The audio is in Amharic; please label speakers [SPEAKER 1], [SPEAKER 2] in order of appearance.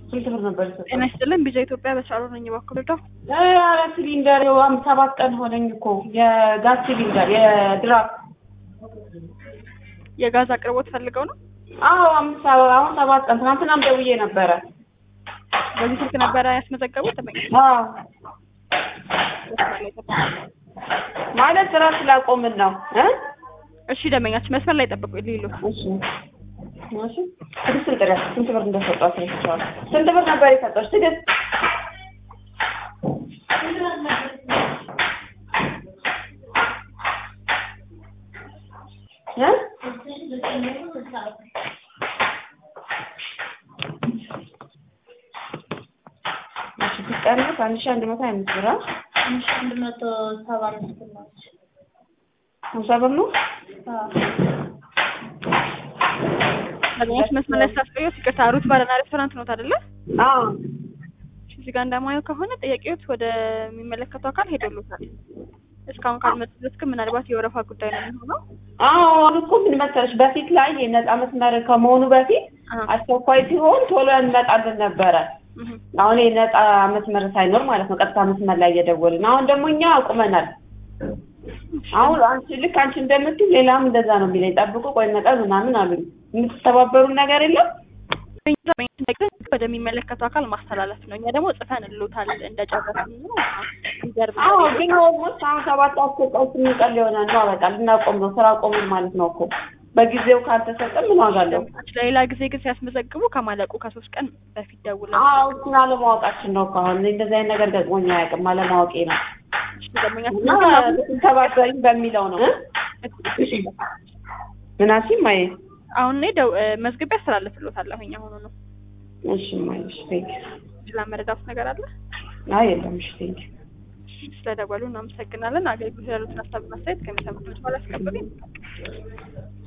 [SPEAKER 1] ስንት ብር ነበር የሰጠው?
[SPEAKER 2] ጤና ይስጥልን ቢዛ ኢትዮጵያ በሳሮ ነኝ በኩል ዶ
[SPEAKER 1] ኧረ ሲሊንደር ይኸው አምስት ሰባት ቀን ሆነኝ እኮ የጋዝ ሲሊንደር የድራፍት
[SPEAKER 2] የጋዝ አቅርቦት ፈልገው ነው።
[SPEAKER 1] አዎ አምስት ሰባ- አሁን ሰባት ቀን ትናንትናም ደውዬ ነበረ።
[SPEAKER 2] በዚህ ስልክ ነበረ ያስመዘገቡት። ተመኝ
[SPEAKER 1] አዎ ማለት ስራ ስላቆምን ነው እ
[SPEAKER 2] እሺ ደመኛችን መስመር ላይ ጠብቁ ሊሉ
[SPEAKER 1] እሺ እሺ ትዕግስት ጥሪያት ስንት ብር እንደሰጧት ረስቸዋለሁ። ስንት ብር ነበር የሰጠች ትዕግስት? እ እሺ ስትቀንስ አንድ ሺህ አንድ መቶ ሀያ አምስት ብር አ?
[SPEAKER 3] አንድ መቶ ሰባ አምስት ናች።
[SPEAKER 1] ሀምሳ ብር ነው።
[SPEAKER 2] ደመኛችን መስመር ላይ ስላስቆየሁት ይቅርታ። ሩት ባርና ሬስቶራንት ኖት አይደለ?
[SPEAKER 1] አዎ
[SPEAKER 2] እዚህ ጋር እንደማየው ከሆነ ጥያቄዎት ወደሚመለከተው አካል ሄደሉታል። እስካሁን ካልመጡ ድረስ ግን ምናልባት የወረፋ ጉዳይ ነው የሚሆነው።
[SPEAKER 1] አዎ አሁን እኮ ምን መሰለሽ በፊት ላይ የነጻ መስመር ከመሆኑ በፊት
[SPEAKER 2] አሀ።
[SPEAKER 1] አስቸኳይ ሲሆን ቶሎ እንመጣለን ነበረ።
[SPEAKER 2] እህ።
[SPEAKER 1] አሁን የነጻ መስመር ሳይኖር ማለት ነው ቀጥታ መስመር ላይ እየደወልን አሁን ደግሞ እኛ አቁመናል። አሁን አንቺ ልክ አንቺ እንደምትል ሌላም እንደዛ ነው የሚለኝ ጠብቁ ቆይ መጠን ምናምን አሉኝ። የምትተባበሩን ነገር የለም?
[SPEAKER 2] ወደሚመለከተው አካል ማስተላለፍ ነው። እኛ ደግሞ ጽፈን እንሎታል እንደጨረስን ነው። ይገርም
[SPEAKER 1] አዎ ግን ኦልሞስት አሁን ሰባት አስቆጣው ስንቀል ይሆናል ነው በቃ ልናቆም ነው ስራ ቆምን ማለት ነው እኮ በጊዜው ካልተሰጠ ምን ዋጋ አለው?
[SPEAKER 2] ለሌላ ጊዜ ግን ሲያስመዘግቡ ከማለቁ ከሶስት ቀን በፊት ደውለን
[SPEAKER 1] አዎ እሱን አለማወቃችን ነው እኮ አሁን እንደዚህ አይነት ነገር ገጥሞኝ አያውቅም አለማወቄ ነው እና ብትተባበሪኝ በሚለው ነው እ? ምናሲም ማየ
[SPEAKER 2] አሁን እኔ ደው መዝግቤ አስተላልፍሎታለሁኝ አሁኑ ነው።
[SPEAKER 1] እሺ ማየሽ ቴንክ
[SPEAKER 2] ስለ መረዳት ነገር አለ።
[SPEAKER 1] አይ የለም እሺ ቴንክ
[SPEAKER 2] ስለደወሉ እናመሰግናለን። አገልግሎት ያሉትን ሀሳብና አስተያየት ከሚሰሙት በኋላ አስቀብሉኝ።